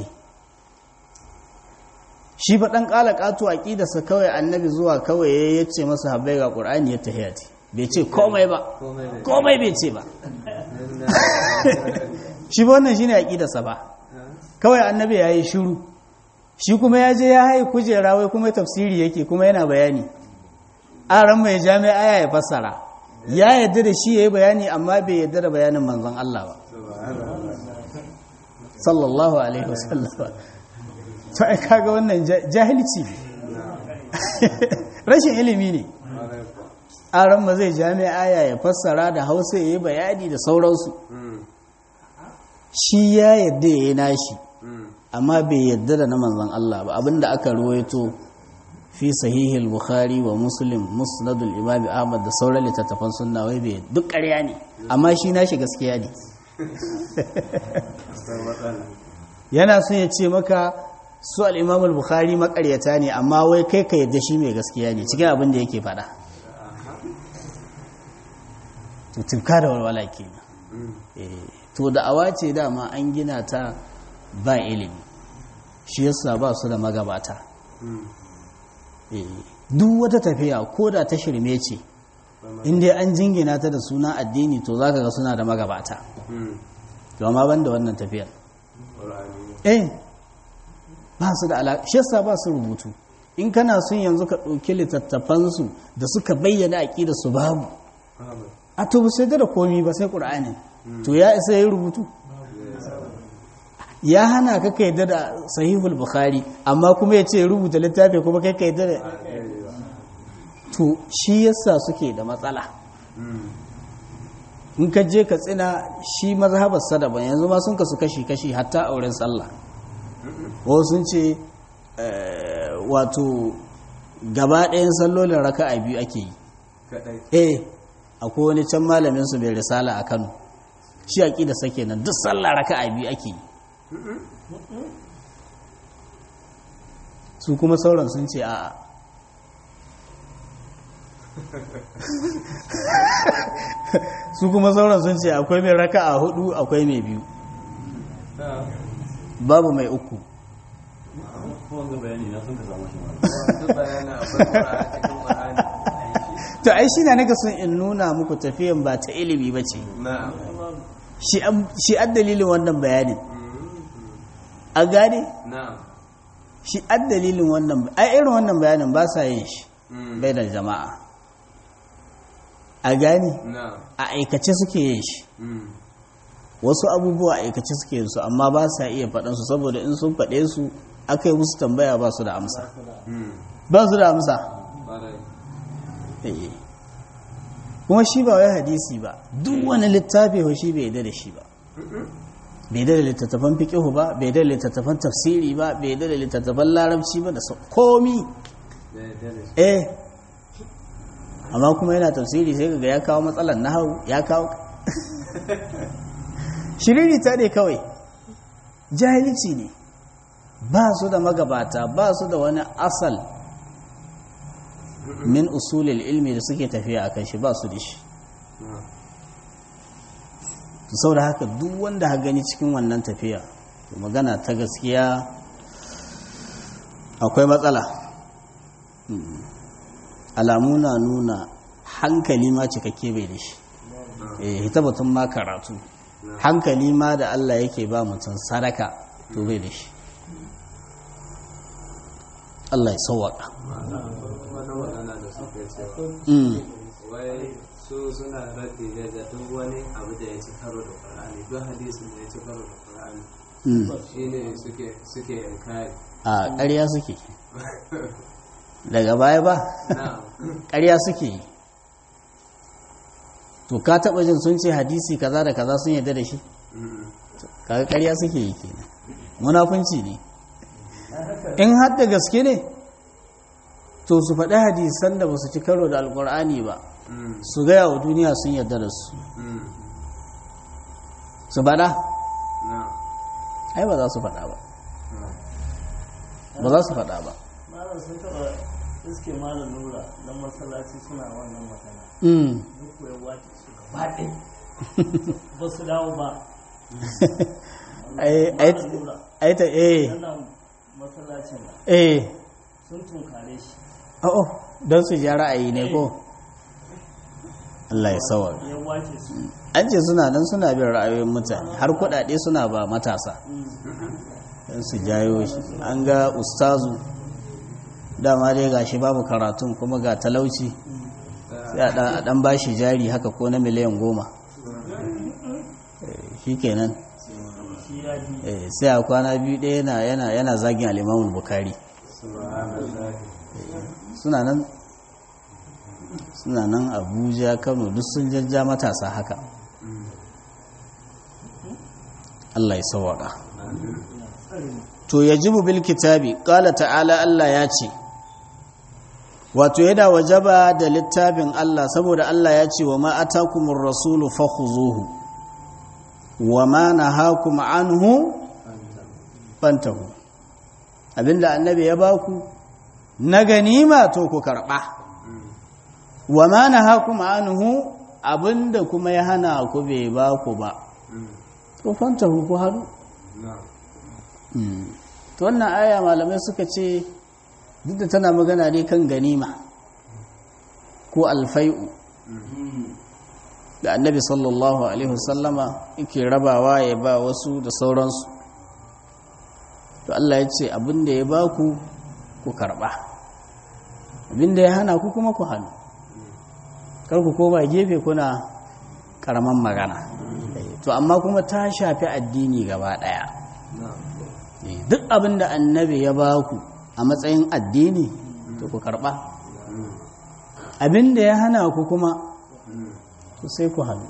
shi fa ɗan ƙala ƙato a ƙidarsa kawai annabi zuwa kawai ya ce masa habai ga ƙur'ani ya tahiyati bai ce komai ba komai bai ce ba shi ba wannan shi ne a ƙidarsa ba kawai annabi ya yi shuru shi kuma ya je ya haye kujera wai kuma tafsiri yake kuma yana bayani aran mai jami'a aya ya fassara ya yadda da shi ya yi bayani amma bai yadda da bayanin manzon Allah ba sallallahu alaihi wasallam to ai kaga wannan jahilci ne rashin ilimi ne aran ma zai jami'a aya ya fassara da hausa ya yi bayani da sauransu shi ya yadda ya yi nashi amma bai yadda da na manzan Allah ba abinda aka ruwaito fi sahihil bukhari wa muslim musnadul imam ahmad da sauran littattafan sunna wai bai duk ƙarya ne amma shi nashi gaskiya ne yana son ya ce maka su al-imam al-bukhari makaryata ne amma wai kai ka yadda shi mai gaskiya ne cikin abin da yake faɗa to tuka da walwala kenan to da awa ce dama an gina ta ba ilimi shi yasa ba su da magabata duk wata tafiya ko da ta shirme ce inda an jingina ta da suna addini to za ka ga suna da magabata domin ban da wannan tafiyar eh ba su da alaƙa shi yasa ba su rubutu in kana son yanzu ka ɗauki littattafansu da suka bayyana aƙida su babu a to ba sai da komi ba sai ƙur'ani to ya isa ya yi rubutu ya hana ka kai da sahihul bukhari amma kuma ya ce rubuta littafi kuma kai kai da to shi yasa suke da matsala in ka je ka tsina shi mazhabar sadaban yanzu ma sun kasu kashi kashi hatta auren sallah wasu sun ce wato gaba ɗayan sallolin raka'a biyu ake yi eh akwai wani can malamin su bai risala a Kano shi aqida sake nan duk sallah raka'a biyu ake yi su kuma sauran sun ce a'a su kuma sauran sun ce akwai mai raka a hudu akwai mai biyu babu mai uku to ai shi na naga sun in nuna muku tafiyan ba ta ilimi ba ce shi an dalilin wannan bayanin a gane shi an dalilin wannan ai irin wannan bayanin ba sa yin shi bai da jama'a a gane a aikace suke yin shi wasu abubuwa a aikace suke yin su amma ba sa iya faɗansu saboda in sun faɗe su aka yi musu tambaya ba su da amsa ba su da amsa kuma shi ba wai hadisi ba duk wani littafi ho shi bai yadda da shi ba bai da littattafan fiƙihu ba bai da littattafan tafsiri ba bai da littattafan larabci ba da komi eh amma kuma yana tafsiri sai ga ya kawo matsalar nahau ya kawo shiriri ta ne kawai jahilci ne ba su da magabata ba su da wani asal min usulil ilmi da suke tafiya a kan shi ba su da shi sau da haka duk wanda ha gani cikin wannan tafiya magana ta gaskiya akwai matsala alamu na nuna hankali ma cikakke bai da shi hita batun ma karatu hankali ma da Allah yake ba mutum sadaka to bai da shi Allah ya sauwaka wani magana da suka cewa wai su suna raddi ne da duk wani abu da ya ci karo da Qur'ani duk hadisin da ya ci karo da Qur'ani shine suke suke inkari a ƙarya suke daga baya ba na'am ƙarya suke yi to ka taɓa jin sun ce hadisi kaza da kaza sun yarda da shi kaga ƙarya suke yi kenan munafunci ne in har da gaske ne to su faɗi hadisan da ba su ci karo da alƙur'ani ba su gaya wa duniya sun yarda da su su faɗa na'am ai ba za su faɗa ba ba za su faɗa ba malam sun taɓa iske malam nura don masallaci suna wannan magana Mm. duk ya wace su gaba ɗaya ba su dawo ba ai ai malam nura ai ta eh wannan masallacin nan eh sun tunkare shi oh don su ja ra'ayi ne ko Allah ya sawa ya wace su an ce suna nan suna bin ra'ayoyin mutane har kuɗaɗe suna ba matasa don su jayo shi an ga ustazu dama dai gashi babu karatun kuma ga talauci sai a ɗan- a ɗan bashi jari haka ko na miliyan goma shi kenan shi ya ji Eh, sai a kwana biyu ɗaya yana yana yana zagin al'imamun bukari subhanallah suna nan suna nan abuja kano duk sun jajja matasa haka Allah ya sawaka to yajibu bil kitabi qala ta'ala Allah ya ce wato yana wajaba da littafin Allah saboda Allah ya ce wa ma atakumur rasulu fakhuzuhu wa ma nahakum anhu fantahu abinda annabi ya baku na ganima to ku karba wa ma nahakum anhu abinda kuma ya hana ku bai baku ba to fantahu ku hadu na'am to wannan aya malamai suka ce duk da tana magana ne kan ganima ko alfai'u da annabi sallallahu alaihi wasallama yake rabawa ya ba wasu da sauransu to Allah ya ce abinda ya ba ku ku karba abinda ya hana ku kuma ku hannu kar ku koma gefe kuna karaman magana to amma kuma ta shafi addini gaba daya na'am duk abin da annabi ya ba ku a matsayin addini to ku karɓa abin da ya hana ku kuma to sai ku hannu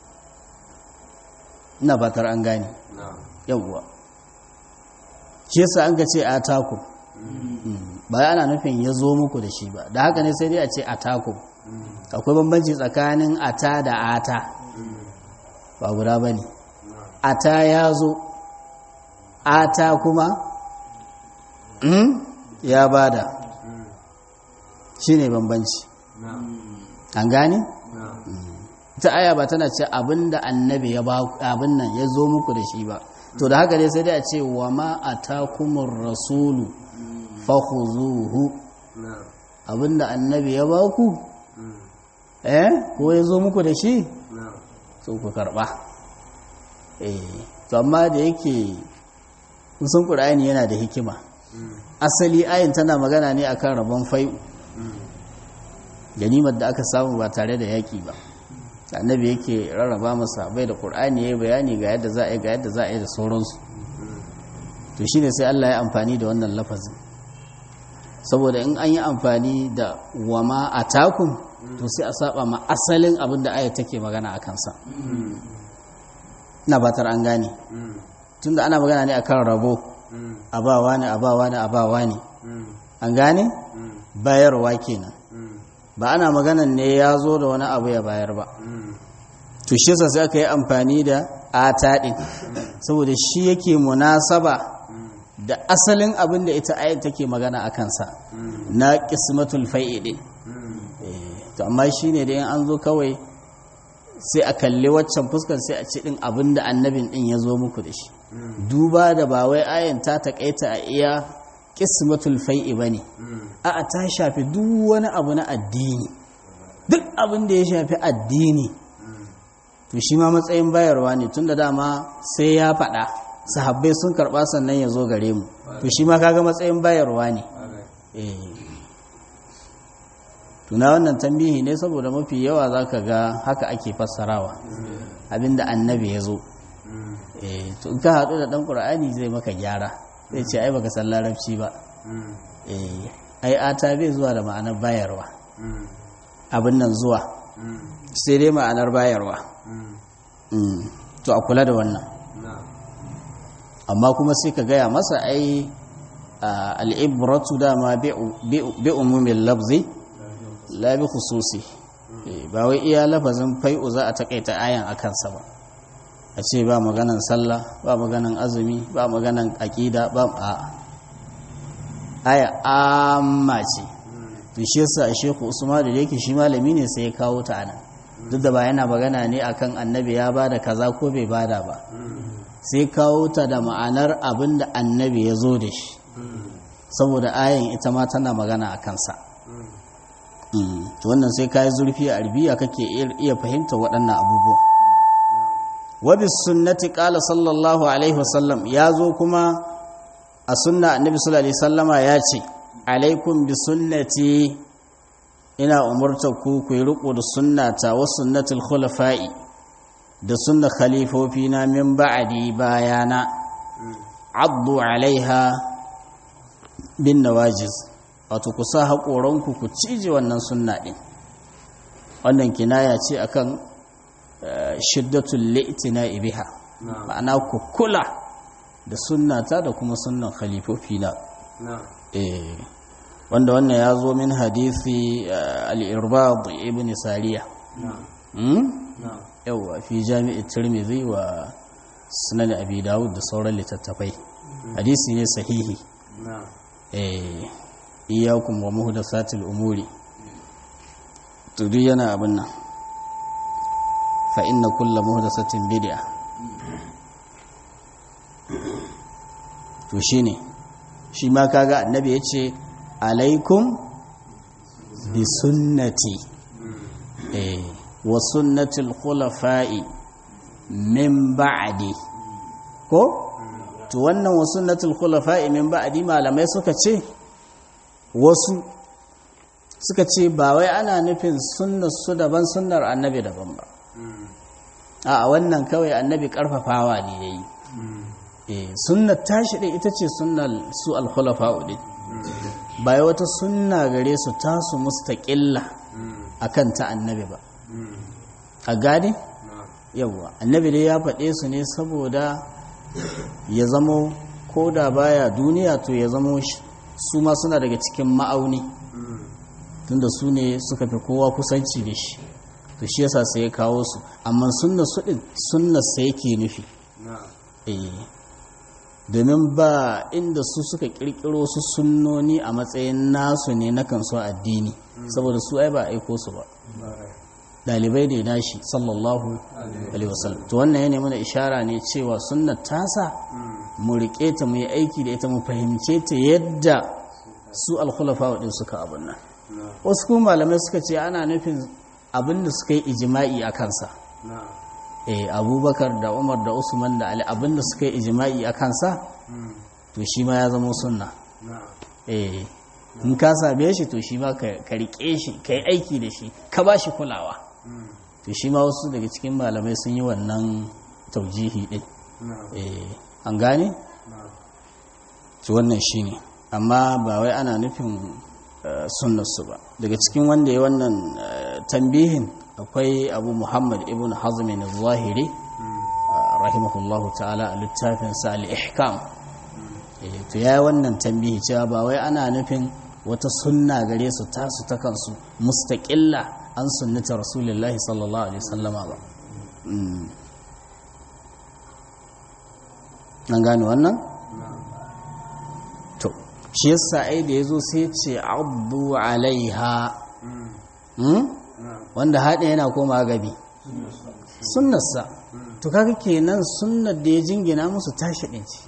ina fatar an gane na'am yawwa shi yasa an ga ce a taku ba ana nufin ya zo muku da shi ba da haka ne sai dai a ce a taku akwai bambanci tsakanin ata da ata ba guda ba ne ata ya zo ata kuma mm, ya bada shi ne bambanci na'am an gane? na'am ta aya ba tana ce abinda annabi ya ba abin nan ya zo muku da shi ba to da haka dai sai dai a ce wa ma atakumur rasulu fakhuzuhu na'am abinda annabi ya ba ku eh ko ya zo muku da shi na'am so ku karba eh to amma da yake kusan qur'ani yana da hikima asali ayin tana magana ne akan rabon fai'u ganimar da aka samu ba tare da yaki ba annabi yake rarraba masa bai da qur'ani yayi bayani ga yadda za a yi ga yadda za a yi da sauransu to shine sai Allah ya amfani da wannan lafazin saboda in an yi amfani da wama atakum to sai a saba ma asalin abin da ayat take magana a kansa ina batar an gane tunda ana magana ne akan rabo abawa ne abawa ne abawa ne an gane bayarwa kenan ba ana maganan ne ya zo da wani abu ya bayar ba to shi yasa sai aka yi amfani da ata din saboda shi yake munasaba da asalin abin da ita ayat take magana a kansa na qismatul fai'i din to amma shine da in an zo kawai sai a kalli waccan fuskar sai a ci din abin da annabin din ya zo muku da shi duba da ba wai ayan ta takaita a iya qismatul fai'i bane a'a ta shafi duk wani abu na addini duk abin da ya shafi addini to shi ma matsayin bayarwa ne tunda dama sai ya faɗa sahabbai sun karɓa sannan ya zo gare mu to shi ma kaga matsayin bayarwa ne tuna wannan tambihi ne saboda mafi yawa za ka ga haka ake fassarawa abinda annabi ya zo to in ka haɗu da ɗan ƙur'ani zai maka gyara zai ce ai baka san larabci ba ai ata bai zuwa da ma'anar bayarwa abin nan zuwa sai dai ma'anar bayarwa to a kula da wannan amma kuma sai ka gaya masa ai al'ibratu dama bi umumin labzi labi khususi ba wai iya lafazin fai'u za a takaita ayan a kansa ba a ce ba maganan sallah ba maganan azumi ba maganan aƙida ba a aya amma ce to shi yasa shehu usman da yake shi malami ne sai ya kawo ta anan duk da ba yana magana ne akan annabi ya bada kaza ko bai bada ba sai kawo ta da ma'anar abin da annabi ya zo da shi saboda ayan ita ma tana magana a kansa to wannan sai kayi zurfi a arbiya kake iya fahimta waɗannan abubuwa wabis sunnati qala sallallahu alaihi wasallam ya zo kuma a sunna annabi sallallahu alaihi wasallama ya ce alaikum bi sunnati ina umurtar ku ku yi riko da sunnata wa sunnatul khulafa'i da sunna khalifofi na min ba'di bayana addu alaiha bin nawajiz wato ku sa haƙoranku ku cije wannan sunna ɗin wannan kinaya ce akan shiddatul li'tina biha ma'ana ku kula da sunnata da kuma sunnan khalifofi na wanda wannan ya zo min hadisi al-irbad ibn sariya yawa fi jami'i tirmidhi wa sunan abi dawud da sauran littattafai hadisi ne sahihi eh iyakum wa muhdathatil umuri to duk yana abin nan fa inna kullu muhdathatin bid'a to shine shi ma kaga annabi yace alaikum bi sunnati eh wa sunnatil khulafa'i min ba'di ko to wannan wa sunnatul khulafa'i min ba'di malamai suka ce wasu suka ce ba wai ana nufin sunnar su daban sunnar annabi daban ba a wannan kawai annabi karfafawa ne yayi eh sunnar tashi din ita ce sunnar su al-khulafa'u din ba wata sunna gare su tasu mustaqilla akan ta annabi ba a gane yawa annabi dai ya faɗe su ne saboda ya zamo ko da baya duniya to ya zamo su ma suna daga cikin ma'auni tunda su ne suka fi kowa kusanci da shi to shi yasa sai ya kawo su amma sunna su din sunna sai yake nufi eh domin ba inda su suka kirkiro su sunnoni a matsayin nasu ne na kansu addini saboda su ai ba aiko su ba dalibai da nashi sallallahu alaihi wasallam to wannan yana mana ishara ne cewa sunnar tasa mu rike ta mu yi aiki da ita mu fahimce ta yadda su alkhulafa din suka abun nan wasu kuma malamai suka ce ana nufin abin da suka yi ijma'i a kansa eh abubakar da umar da usman da ali abin da suka yi ijma'i a kansa to shi ma ya zama sunna eh in ka same shi to shi ma ka rike shi ka yi aiki da shi ka ba shi kulawa to shi ma wasu daga cikin malamai sun yi wannan taujihi din an gane? to wannan shi ne amma ba wai ana nufin sunnarsu ba daga cikin wanda ya wannan tambihin akwai abu muhammad ibn hazmin zahiri rahimahullahu ta'ala a littafinsa al-ihkam to ya yi wannan tambihi cewa ba wai ana nufin wata sunna gare su tasu ta kansu mustaƙilla an sunnata rasulullahi sallallahu alaihi sallama ba nan gane wannan to shi yasa ai da yazo sai ce abdu alaiha hmm? wanda haɗe yana koma gabi sunnarsa to kaga kenan sunnar da ya jingina musu tashi ɗin ce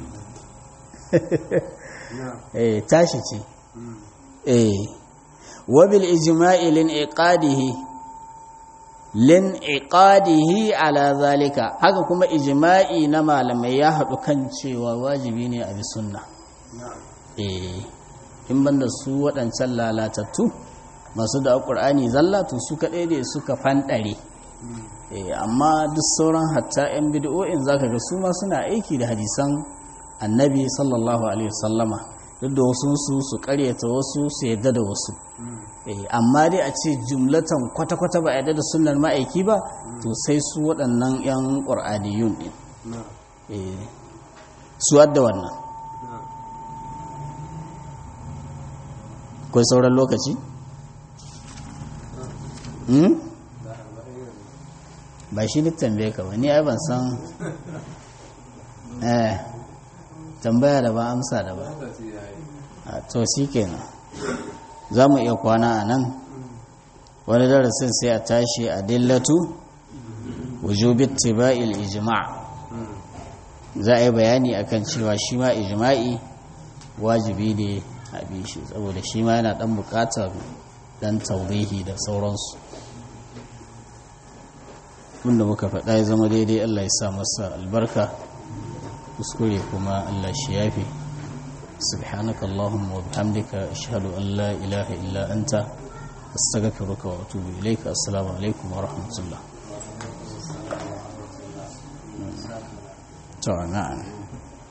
eh tashi ce eh wabil ijma'i lin iqadihi lin iqadihi ala zalika haka kuma ijma'i na malamai ya haɗu kan cewa wajibi ne a bi sunna eh in banda su waɗancan lalatattu masu da ƙur'ani zalla to su kaɗai ne suka fanɗare amma duk sauran hatta 'yan bid'o'in zaka ga su ma suna aiki da hadisan annabi sallallahu alaihi wasallama duk da wasu su su karyata wasu su yadda da wasu amma dai a ce jumlatan kwata-kwata ba yadda da sunnar ma'aiki ba to sai su waɗannan 'yan ƙur'aniyun ɗin su adda wannan akwai sauran lokaci? ba shi duk tambaye ka ba ni ai ban san eh tambaya da ba amsa da ba to shi kenan za mu iya kwana a nan wani darasin sai a tashi a dillatu wujubit tiba'il ijma' za a yi bayani akan cewa shi ma ijma'i wajibi ne a bi shi saboda shi ma yana dan bukatar dan taurihi da sauransu wanda muka faɗa ya zama daidai Allah ya sa masa albarka kuskure kuma Allah shi yafi subhanaka allahumma wa bihamdika ashhadu an la ilaha illa anta astaghfiruka wa atubu ilayka assalamu alaikum wa rahmatullah to na'am